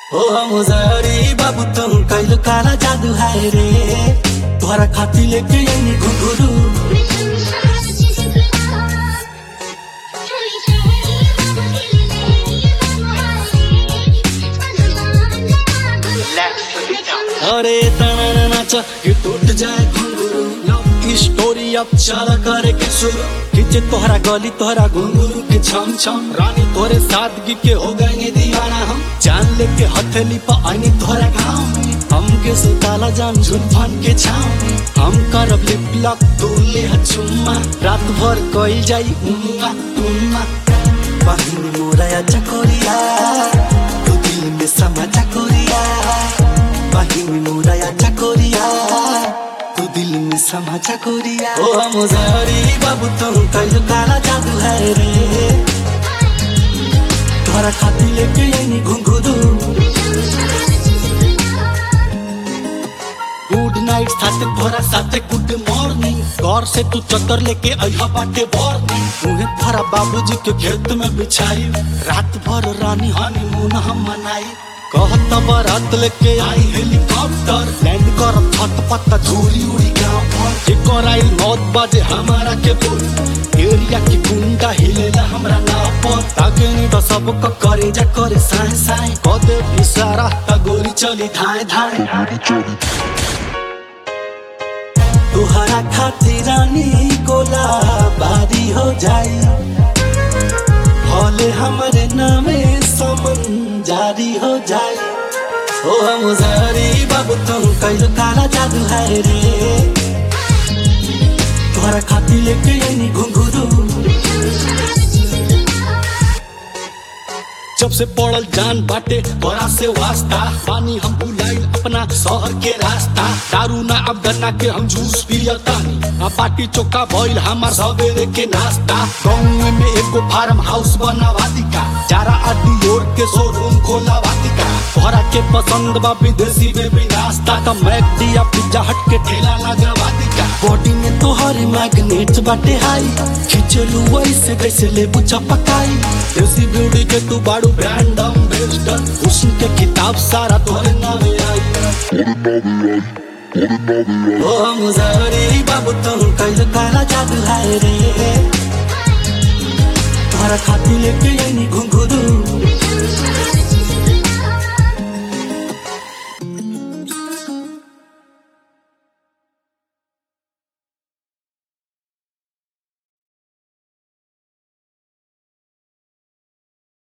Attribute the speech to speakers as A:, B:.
A: ओ मुजारी बाबू तुम कैलो काला जादू है रे तोहरा खाती लेके यही घुंघरू अरे तना नाच कि टूट जाए घुंघरू लव स्टोरी अब चला करे के शुरू खींचे तोहरा गली तोहरा घुंघरू के छम छम रानी तोरे सादगी के हो गए दीवाना हम जान लेके हथेली पर आनी तोहरा गाँव में हमके सुताला जान झुलफान के छाव में हम करब लिप लॉक तू ले चुम्मा रात भर कइल जाई उम्मा उम्मा बहिनी मोरा चकोरिया तू दिल में समा चकोरिया बहिनी मोरा चकोरिया तू दिल में समा चकोरिया ओ मुजारी बाबू तुम कल काला जादू है रे तोहरा खाती लेके यही घुंघरू गुड नाइट साथे तोहरा साथे गुड मॉर्निंग घर से तू चदर लेके अइहा बाटे बॉर्निंग उहे तोहरा बाबूजी के खेत में बिछाई रात भर रानी हनीमून हम मनाई कहत बारात लेके आई हेलीकॉप्टर लैंड कर छत पत्ता धूरी उड़ी गाँव पर एक आई मौत बाजे हमारा के बोल एरिया की गुंडा हिलेला हमरा नाव पर ताके नहीं तो सब का करे जा करे साए साए कदे इशारा ता गोली चली धाए धाए तुहरा खातिर रानी गोला बारी हो जाई हौले हमारे नामे समन जारी हो जाई ओ मुजारी बाबू तुम कैलो काला जादू है रे तुहरा खातिर लेके यही घुंघरू जब से पड़ल जान बाटे बड़ा से वास्ता पानी हम बुलाइल अपना शहर के रास्ता दारू ना अब गन्ना के हम जूस पियतानी आ बाटी चोखा भइल हमार सवेरे के नाश्ता गाँव में एगो फार्म हाउस बनावा दिका चारा अड्डी ओर के शोरूम खोलावा दिका तोहरा के पसंद बा विदेशी में भी नाश्ता का मैकडी या पिज्जा हट के ठेला लगवा दिका बॉडी में तोहरे मैग्नेट बाटे हाई खिंचलू वैसे जैसे लेबू चपकाई देसी ब्यूटी के तू बाड़ू ब्रांड एम्बेसडर हुस्न के किताब सारा तोहरे नामे आई ओ मुजारी बाबू तुम कैल काला जादू है रे तोहरा खाती लेके यही घुंघरू